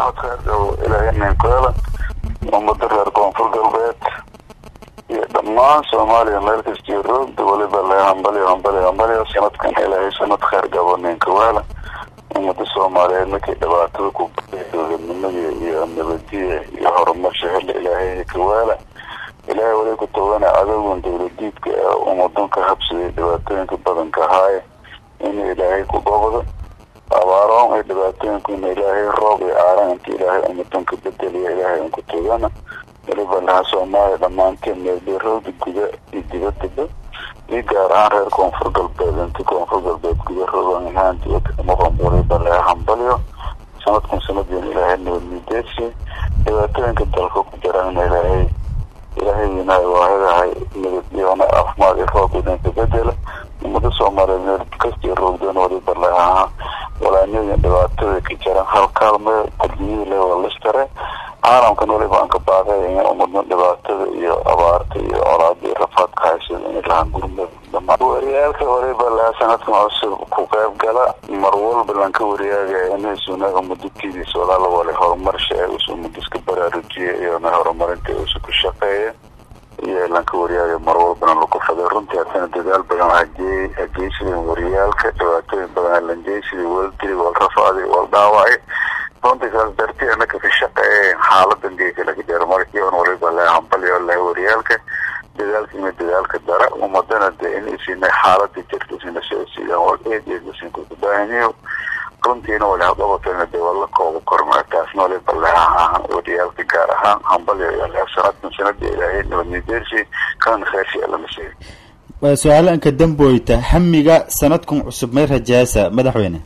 sanad kheer gabo ilaahay ninkeela ummada reer koonfur galbeed iyo dhammaan soomaaliya meel kastiyo roogda waliba le hambaliyo hambaliyo hambaliyo sanadkan ilaahay sanad kheer gabo ninkaweela ummada soomaaliyeed markay dhibaatada ku dowladnimadii iyo nabadiya iyo horumarsha hela ilaahay kaweela ilaahay wali ku togana cadowgan dowladiidka ee ummadanka habsaday dhibaatooyinka badanka ahaaye in ilaahay ku gobdo abaaroon iyo dhibaatooyinku in ilaahay roob iyo aaran inta ilaahay ummadanka bedeliya ilaahay unku togana waliba laha soomaaliya dhammaanteen meelbeerooda guda iyo dibadaba iyo gaar ahaan reer koonfur galbeed inta koonfur galbeed guda roogan ahaan dibada maqan waliba laha hambalyo sanadkan sanadiina ilaahay nabadmideedsi dhibaatooyinka dalka ku jiraan ilaahay ilaahayina waahidahay nabadiyona caafimaad iyo roob idinka bedela ummada soomaaliyeed meel kastii roogdoon waliba lahaa walaanyadii dhibaatada ka jiran hal kaalme adduunyada le waa listare caalamkan waliba aan ka baaqay in ummadna dhibaatada iyo abaarta iyo colaada iyo rafaadka haysada inay lahaan gurmad dhamaan wariyaalka waliba lahaa sanadkan cusub ku qayb gala mar walba lanka wariyaaga inaysunaga mudatidiisa walaala wale horumarsha ee usu mudiska baraarujiya iyona horumarinta usu ku shaqeeya iyo lanka wariyaaga mar walbana lagu faday runtii haddana dadaal badan hagee hageysiday wariyaalka dhibaatooyin badan lanjeysiday waldili wal rafaaday wal dhaawacay runtii saas darti anaka ka shaqeeya xaaladan geeka laga jaro markiion waliba le hambalyo le wariyaalka dadaalka ina dadaalka dara umadana de in isina xaalada jirta isina socodsiidaan wal eed eed isinku kubaahanyo runtiina wali haqabatana de waa la kooba kormaa taasna waliba leha wariyaalka gaar ahaan hambalyo iyo le sanadkan sanada ilaahay nabadnideersi kana kheersi lama sheegay su-aalanka damboyta hamiga sanadkan cusub may rajaasa madaxweyne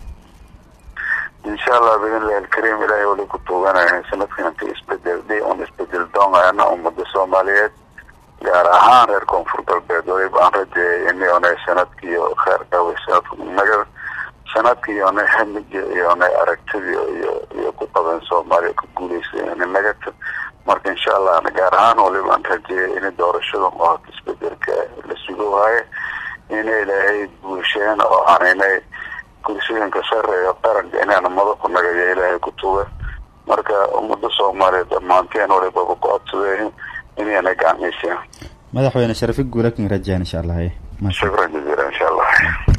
insha allah biidnillahi alkariim ilaahay wali ku tuuganaya sanadkan inta isbedel dhi un isbedel doonayana ummada soomaaliyeed gaar ahaan reer koonfur galbeed waliba aan rajeeyay iniona sanadkiiyo kheer qaway sanadka naga sanadkiiona hamiga iyona aragtidii iyo iyo ku qaban soomaaliya ku guuleysay in nagata marka insha allah gaar ahaan waliba aan rajeeyay in doorashada oo isbedelka la sugo waaye ina ilaahay guusheen oo aaninay kursooyinka sareeyo qaranka inaana madaxu nagaya ilaahay ku tuga marka ummada soomaaliyeed dhammaanteen waliba ku codsadeen inayna gacmayseen madaxweyne sharafi guulakin rajaan insha allah shukran jaziila insha allah